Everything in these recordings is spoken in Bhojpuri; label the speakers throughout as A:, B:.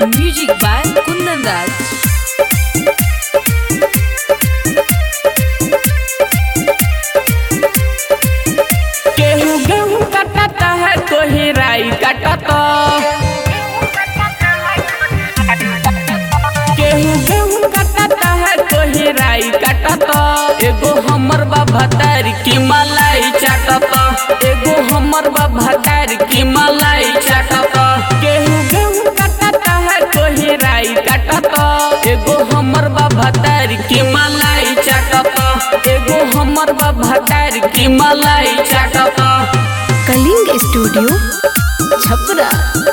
A: Music by Kundan Raj.
B: केहू गेहूं काटता है कोई राई काटता केहू गेहूं काटता है कोई राई काटता एगो हमर बा भतार की मलाई चाटता एगो हमर बा भतार की मलाई चाटता केहू गेहूं काटता है कोई राई काटता एगो हमर बा भतार की मलाई चाटता एगो हमर बा भतार की मलाई चाटता
A: कलिंग स्टूडियो छपरा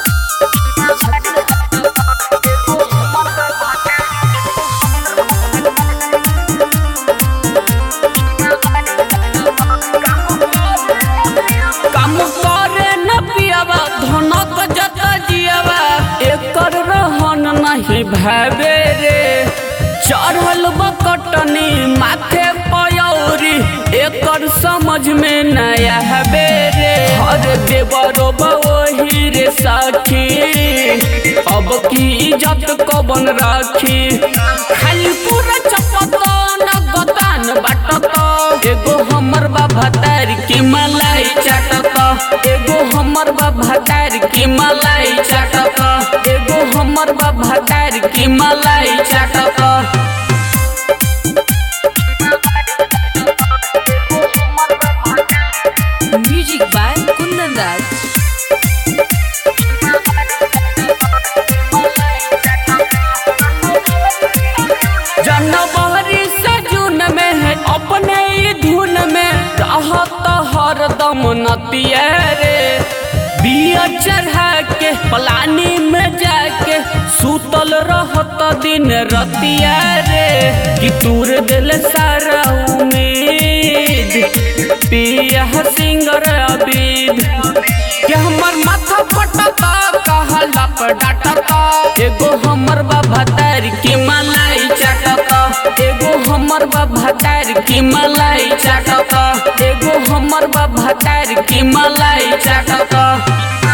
B: काम करे न पियावा धनक जत जियावा एकर रहन नहीं भावे रे चढ़ल बकटनी माथे पयौरी एकर समझ में नया हवे रे हर देवरो वही रे साखी अब की इज्जत कबन राखी खाली पूरा चपत न गतान बाटत एगो हमर बा भतार की मलाई चाटत एगो हमर बा भतार की मलाई चाटत एगो हमर बा भतार की मलाई चाटत
A: Music by Kundan Raj.
B: जनवरी से जून में है अपने ही धुन में रहत हरदम नतिया रे बिया चढ़ा के पलानी में जाके सुतल रहत दिन रतिया रे कि तूर दिल सारा उम्मीद पिया सिंगर अबीद के हमर माथा पटता कहला पर डाटता एगो हमर बा भतार की मलाई चाटता एगो हमर बा भतार की मलाई चाटता एगो हमर बा भतार की मलाई चाटता